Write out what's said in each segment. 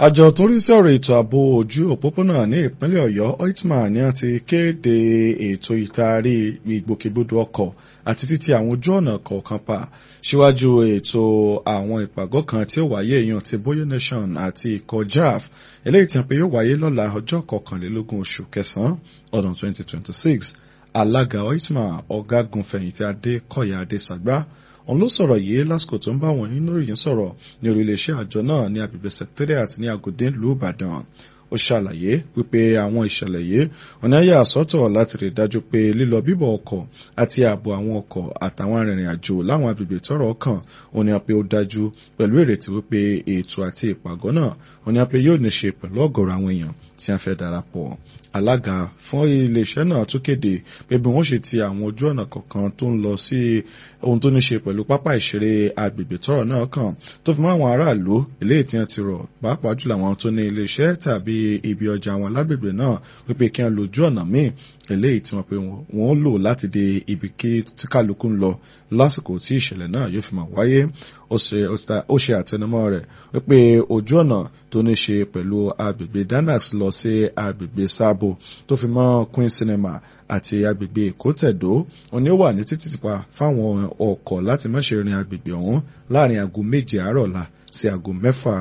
àjọ tó rí sí ọ̀rọ̀ ètò ààbò ojú òpópónà ní ìpínlẹ̀ ọ̀yọ́ oitman ni wọ́n ti kéde ètò ìtaari ìgbòkègbodò ọkọ̀ àti títí àwọn ojú ọ̀nà kọ̀ọ̀kan pa síwájú ètò àwọn ìpàgọ́ kan tí ó wáyé èèyàn ti boyo nation àti ikọ̀ jaf eléyìí tí wọ́n pe yóò wáyé lọ́la ọjọ́ kọkànlélógún oṣù kẹsàn-án ọdún 2026 alága oitman ọ̀gágun fẹ̀yìntì adékọ̀yà adésàgbà òun ló sọ̀rọ̀ yìí lásìkò tó ń bá wọn nínú ìròyìn sọ̀rọ̀ ní orílẹ̀-èdè àjọ náà ní agbègbè secretariat ní agodi ìlú ìbàdàn ó ṣàlàyé wípé àwọn ìṣẹ̀lẹ̀ yìí ọ̀nà yà sọ́tọ̀ láti rí dájú pé lílọ bíbọ̀ ọkọ̀ àti ààbò àwọn ọkọ̀ àtàwọn arìnrìn àjò láwọn agbègbè tọ́rọ̀ kàn òun ni a pé ó dájú pẹ̀lú ìrètí wípé ètò àti ìpàgọ́ náà òun ni a pé yóò ní ṣe pẹ̀lú ọ̀gọ̀rọ̀ àwọn èèyàn tí a fẹ́ darapọ̀ alága fún iléeṣẹ́ náà tún kéde pé bí wọ́n ṣe ti àwọn ojú ọ̀nà kọ̀ọ̀kan tó ń lọ sí ohun tó ní ṣe pẹ̀lú pápá ìṣeré agbègbè tọ́rọ̀ náà kàn tó fi mọ́ àwọn aráàlú eléyìí tí wọ́n ti rọ̀ pàápàá jùlọ àwọn tó ní iléeṣẹ́ tàbí ibi ọjà àwọn lágbègbè náà wípé kí wọ́n lójú ọ̀nà míì eléyìí tí wọ́n pe wọ́n lò láti dé ibi kí tí kálukú ń lọ lásìkò tí ìṣẹ̀lẹ̀ náà yóò fi máa wáyé ó ṣe àtẹnumọ́ rẹ̀ wípé ojú ọ̀nà tó ní ṣe pẹ̀lú agbègbè danax lọ sí agbègbè sábò tó fi mọ́ queen cinema àti agbègbè èkó tẹ̀dó òní ó wà ní títì pa fáwọn ọkọ̀ láti má ṣe rin agbègbè ọ̀hún láàrin aago méje àárọ̀ la sí aago mẹ́fà.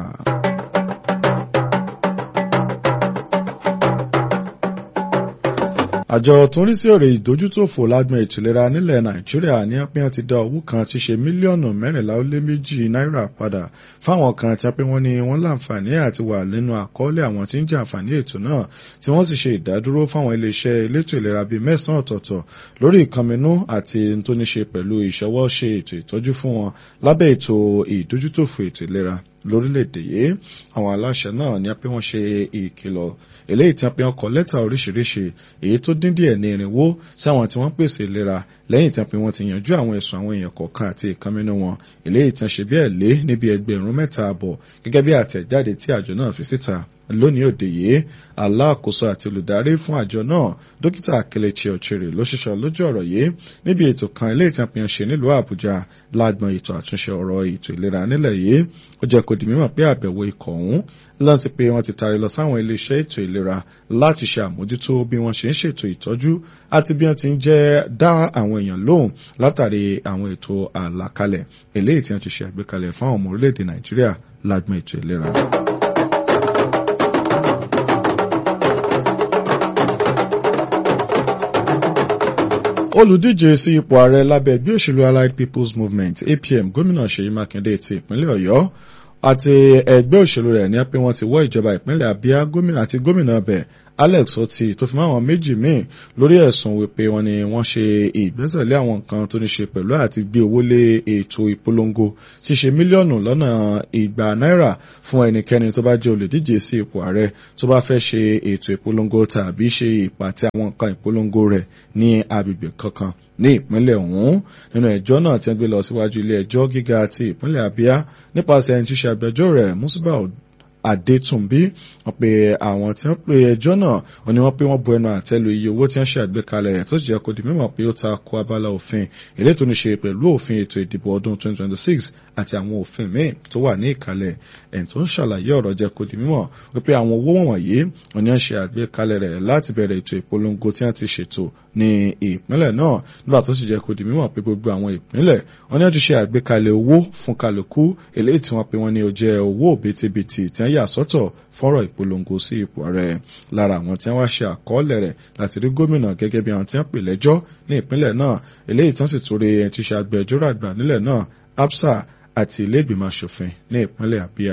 àjọ tó ń rí sí ọ̀rọ̀ ìdójútòfò lágbọn ètò ìlera nílẹ̀ nàìjíríà ní apẹ́yàn ti dá owó kan tí ṣe mílíọ̀nù mẹ́rìnlá ó lé méjì náírà padà fáwọn kan tí apẹ́ wọn ni wọ́n láǹfààní àti wà nínú àkọọ́lẹ̀ àwọn tí ń jẹ àǹfààní ètò náà tí wọ́n sì ṣe ìdádúró fáwọn iléeṣẹ́ elétò ìlera bíi mẹ́sàn-án ọ̀tọ̀ọ̀tọ̀ lórí ìkànnínú àti tó ní ṣe pẹ̀lú ìṣọwọ́ ṣe ètò ìtọ́jú fún wọn lábẹ́ ètò ìdójútòfò ètò ìlera lórílẹ̀‐èdè yìí àwọn aláṣẹ náà ní apẹ́ wọn ṣe ìkìlọ̀ eléyìí tí apẹ́ wọn kọ lẹ́tà oríṣiríṣi èyí tó dín díẹ̀ ní irinwó sí àwọn tí wọ́n pèsè ìlera lẹ́yìn tí apẹ́ wọn ti yanjú àwọn ẹ̀sùn àwọn èèyàn kọ̀ọ̀kan àti ìkànnínú wọn eléyìí tí wọ́n ṣe bẹ́ẹ̀ lé níbi ẹgbẹ̀rún mẹ́ta àbọ̀ gẹ́gẹ́ bí àtẹ̀jáde tí àjọ náà fi síta lónìí òde yìí aláàkóso àti olùdarí fún àjọ náà dókítà akelechi ọ̀chẹ̀rẹ̀ ló ṣiṣọ́ lójú ọ̀rọ̀ yìí níbi ètò kan ilé ìtàpín ṣe nílùú àbújá lágbọn ètò àtúnṣe ọ̀rọ̀ ètò ìlera nílẹ̀ yìí ó jẹ́ kó di mímọ̀ pé àbẹ̀wò ikọ̀ ọ̀hún láti pé wọ́n ti taari lọ sáwọn iléeṣẹ́ ètò ìlera láti ṣe àmójútó bí wọ́n ṣe ń ṣètò ìtọ́jú àti bí wọ́n ti ń jẹ́ dá àwọn èèyàn lóhùn látàrí àwọn ètò àlàkalẹ̀ eléyìí tí wọ́n ti ṣe àgbékalẹ̀ fún àwọn ọmọ orílẹ̀-èdè nàìjíríà lágbọn ètò ìlera. olùdíje sí ipò ààrẹ lábẹ́ ẹgbẹ́ òṣèlú allied people's movement apm gómìnà ṣèyí mákindé ti ìpínlẹ̀ ọ̀yọ́ àti ẹgbẹ́ òṣèlú rẹ̀ ní pé wọ́n ti wọ́ ìjọba ìpínlẹ̀ abia gómìnà àti gómìnà ọbẹ̀ alex oti tó fi mọ́ àwọn méjì míì lórí ẹ̀sùn wípé wọ́n ní wọ́n ṣe ìgbésẹ̀ lé àwọn nǹkan tó ní ṣe pẹ̀lú àti gbé owó lé ètò ìpolongo tí ṣe mílíọ̀nù lọ́nà ìgbà náírà fún ẹnikẹ́ni tó bá jẹ́ olùdíje sí ipò ààrẹ tó bá fẹ́ ṣe ètò ìpolongo tàbí ṣe ìpàtẹ àwọn nǹkan ìpolongo rẹ̀ ní agbègbè kankan ní ìpínlẹ̀ ọ̀hún nínú ẹjọ́ náà tí wọ́n gbé lọ síwájú ilé ẹjọ́ gíga ti ìpínlẹ̀ abia nípasẹ̀ ẹni tí ṣe agbẹjọ́ rẹ̀ musibau adétúnbí wọ́n pe àwọn tí wọ́n pe ẹjọ́ náà wọ́n ní wọ́n pé wọ́n bu ẹnu àtẹ́lu iye owó tí wọ́n ṣe àgbékalẹ̀ rẹ̀ tó jẹ́ kó di mímọ̀ pé ó ta ko abala òfin èlé tó ní ṣe pẹ̀lú òfin ètò ìdìbò ọdún 2026 àti àwọn òfin míì tó wà ní ìkàlẹ̀ ẹni tó ń ṣàlàyé ọ̀rọ̀ jẹ́ kó di mímọ̀ wípé àwọn owó wọ̀nyí wọ́n ní wọ́n ṣe àgbékalẹ̀ rẹ̀ láti bẹ̀rẹ̀ ètò ìpolongo tí wọ́n ti ṣètò ní ìpínlẹ̀ náà nígbà tó sì jẹ́ kó di mímọ̀ pé gbogbo àwọn ìpínlẹ̀ wọ́n ní wọ́n ti ṣe àgbékalẹ̀ owó fún kálukú eléyìí tí wọ́n pe wọ́n ní ó jẹ́ owó òbítíbitì tí wọ́n yà sọ́tọ̀ fọ́rọ̀ ìpolongo sí ipò rẹ̀ lára àwọn tí wọ́n wá ṣe àkọọ́lẹ̀ rẹ̀ láti rí gómìnà gẹ́gẹ́ bí àwọn tí wọ́n pè lẹ́jọ́ ní ìpínlẹ̀ náà eléyìí tí wọ́n sì torí ẹni tí ṣe agbẹjọ́rò àgbà nílẹ̀ náà absa àti ilé ìgbìmọ̀ asòfin ní ìpínlẹ̀ abia.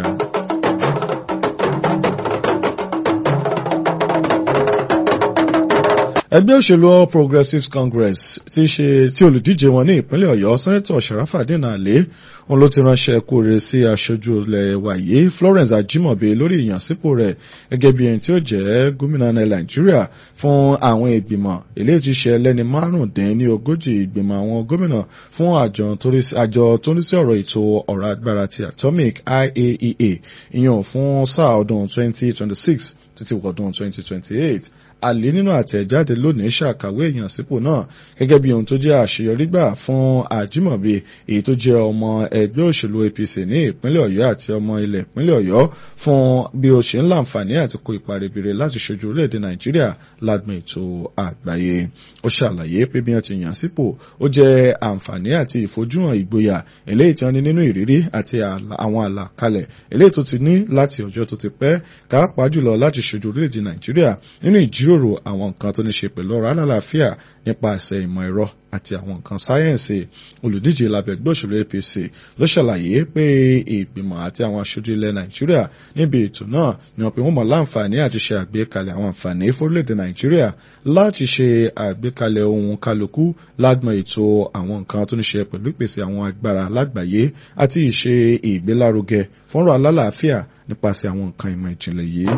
ẹgbẹ́ òṣèlú all progressives congress ti ṣe tí olùdíje wọn ní ìpínlẹ̀ ọ̀yọ́ sẹ́nẹ́tọ̀ sharafadin alẹ́ òun ló ti ránṣẹ́ kú rere sí aṣojú ilẹ̀ wàyí florence ajimobi lórí ìyànsípò rẹ̀ gẹ́gẹ́ bí ẹni tí ó jẹ́ gómìnà ní nàìjíríà fún àwọn ìgbìmọ̀ eléyìí ti ṣe ẹlẹ́ni márùndín ní ogójì ìgbìmọ̀ àwọn gómìnà fún àjọ tó ń sí ọ̀rọ̀ ètò ọ̀rọ̀ agbára ti atomic iaea ìyàn fún sáà ọdún 2026 títí wọ̀dún 2028 àlè nínú àtẹ̀jáde lónìí ṣàkàwé èèyàn sípò náà gẹ́gẹ́ bí ohun tó jẹ́ àṣeyọrí gbà fún àjímọ̀bí èyí tó jẹ́ ọmọ ẹgbẹ́ òṣèlú APC ní ìpínlẹ̀ Ọ̀yọ́ àti ọmọ ilẹ̀ ìpínlẹ̀ Ọ̀yọ́ fún bí ó ṣe ń láǹfààní àti kó ipa ribire láti ṣojú orílẹ̀-èdè Nàìjíríà lágbọn ètò àgbáyé ó ṣàlàyé pé bí wọ́n ti yàn sípò ó jẹ́ àǹfààní àti ìfojúhàn ìgboyà eléyìí tí wọ́n ní nínú ìrírí àti àwọn àlàkalẹ̀ eléyìí tó ti ní láti ọjọ́ tó ti pẹ́ pàápàá jùlọ láti ṣojú orílẹ̀-èdè Nàìjíríà nínú ìjíròrò àwọn nǹkan tó ní ṣe pẹ̀lú ọ̀rọ̀ alálàáfíà nípasẹ̀ ìmọ̀ ẹ̀rọ àti àwọn nǹkan sáyẹ́ǹsì olùdíje lábẹ́ ẹgbẹ́ òṣèlú APC ló ṣàlàyé pé ìgbìmọ̀ àti àwọn aṣojú ilẹ̀ Nàìjíríà níbi ètò náà ni wọ́n pe wọ́n mọ̀ láǹfààní àti ṣe àgbékalẹ̀ àwọn àǹfààní fórílẹ̀-èdè Nàìjíríà láti ṣe àgbékalẹ̀ ohun kálukú lágbọn ètò àwọn nǹkan tó ní ṣe pẹ̀lú ìpèsè àwọn agbára lágbàáyé àti ìṣe ìgbélárugẹ fọ́nrọ̀ alálàáfíà nípasẹ̀ àwọn nǹkan ìmọ̀ ìjìnlẹ̀ yìí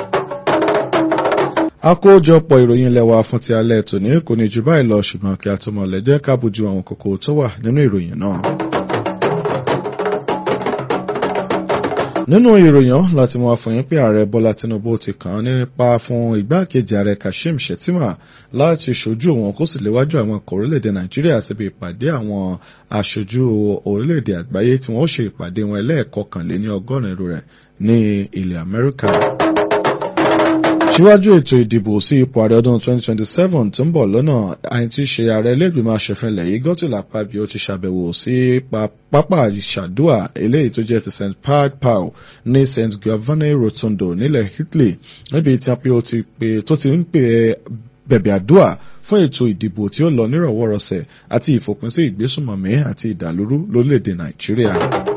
àkójọpọ̀ ìròyìn ilẹ̀ wa fún ti alẹ́ tòní kò ní jù báyìí lọ ṣùgbọ́n kí a tó mọ̀ lẹ́jẹ́ ká bójú àwọn kókó tó wà nínú ìròyìn náà. nínú ìròyìn láti mọ àfọyín pé ààrẹ bọ́lá tinubu ti kàn án nípa fún igbákejì ààrẹ kashim shettima láti ṣojú òun kó sì léwájú àwọn ọkọ̀ orílẹ̀-èdè nàìjíríà síbi ìpàdé àwọn aṣojú orílẹ̀-èdè àgbáyé tí wọ́n ṣe ìpàdé wọn ẹlẹ́ẹ̀kọkànléní ọgọ́rin irú rẹ̀ ní ilẹ̀ amẹ́ríkà síwájú ètò ìdìbò sí ipò ààrẹ ọdún 2027 tó ń bọ̀ lọ́nà àyìn tí í ṣe ààrẹ ilé-ìgbìmọ̀ aṣòfin ilẹ̀ yìí Godswill Akpabio ti ṣàbẹ̀wò sí pápá ìṣàdúà eléyìí tó jẹ́ ti st paul ní st giovanni rotondo nílẹ̀ Italy níbi tí apio ti pè tó ti ń pè bẹ̀bẹ̀ àdúà fún ètò ìdìbò tí ó lọ nírọ̀wọ́rọ̀sẹ̀ àti ìfòpin sí ìgbésùnmọ̀mí àti ìdàlúrú lórílẹ̀‐èdè Nàìjíríà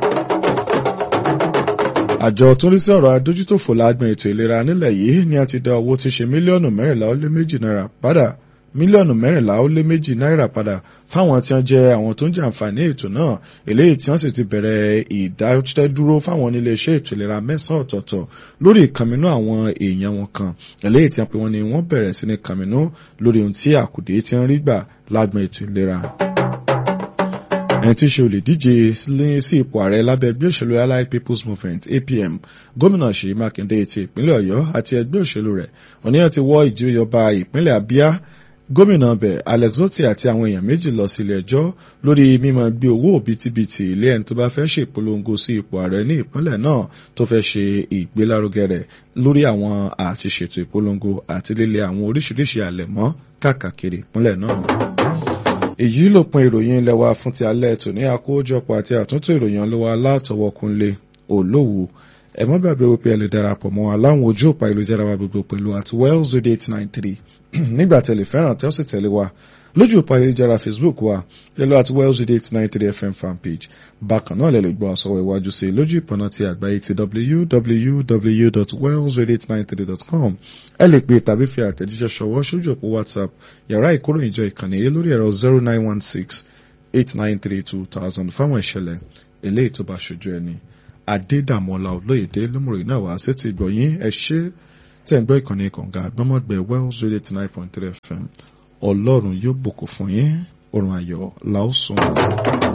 àjọ tó ń rí sí ọ̀rọ̀ adójútòfò lágbọn ètò ìlera nílẹ̀ yìí ni a ti dá owó tí ṣe mílíọ̀nù mẹ́rìnlá ó lé méjì náírà padà mílíọ̀nù mẹ́rìnlá ó lé méjì náírà padà fáwọn tí wọ́n jẹ́ àwọn tó ń jẹ àǹfààní ètò náà eléyìí tí wọ́n sì ti bẹ̀rẹ̀ ìdádúró fáwọn oníléeṣẹ́ ètò ìlera mẹ́sàn-án ọ̀tọ̀ọ̀tọ̀ lórí ìkànnínú àwọn èèyàn wọn kan eléyìí tí wọ́n pe wọ́n ní wọ́n bẹ̀rẹ̀ sí ní kànnínú lórí ohun tí àkùdé ti ń rí gbà lágbọn ètò ìlera ẹni tí í ṣe olùdíje sí ipò ààrẹ lábẹ́ ẹgbẹ́ òṣèlú allied people's movement apm gómìnà ṣèyí mákindé ti ìpínlẹ̀ ọ̀yọ́ àti ẹgbẹ́ òṣèlú rẹ̀ òníyàn ti wọ́ ìjọba ìpínlẹ̀ abia gómìnà bẹ̀ alex otti àti àwọn èèyàn méjì lọ sílé ẹjọ́ lórí mímọ gbé owó òbítíbitì ilé ẹni tó bá fẹ́ ṣe ìpolongo sí ipò ààrẹ ní ìpínlẹ̀ náà tó fẹ́ ṣe ìgbélárugẹ rẹ̀ lórí àwọn àtiṣètò ìpolongo àti lílé àwọn oríṣiríṣi àlẹ̀mọ́ káàkiri ìpínlẹ̀ náà èyí ló pin ìròyìn ilẹ̀ wa fún ti alẹ́ tòní àkójọpọ̀ àti àtúntò ìròyìn ọlọ́wọ́ alátọwọ́kunlé olówó ẹ má gbàgbé wípé ẹ lè darapọ̀ mọ́ wa láwọn ojú òpá ìlújára wa gbogbo pẹ̀lú at wells radio eight nine three nígbà tẹ̀lé fẹ́ràn tẹ́ ó sì tẹ̀lé wa lójú òpá ìlújára facebook wa lẹ́lọ́ at wells radio eight nine three fm fanpage bákan náà lè lè gbọ́ àsọwọ́ iwájú sí lójú ìpọ̀nà ti àgbáyé ti www.wellsradio893.com ẹ lè pè tàbí fi àtẹ̀jíṣẹ́ ṣọwọ́ sójú òpó whatsapp yàrá ìkóròyìnjọ ìkànnì yìí lórí ẹ̀rọ zero nine one six eight nine three two thousand fáwọn ìṣẹ̀lẹ̀ eléyìí tó bá ṣojú ẹni adédàmọ́lá olóyèdè lómùrè náà wá sí ti gbọ̀yìn ẹ ṣe tẹ̀ ń gbọ́ ìkànnì kànga àgbọ́mọ̀gbẹ́ wells radio eighty nine point three fm ọlọ́run yóò bùkún fún yín oorun ayọ̀ làásùn.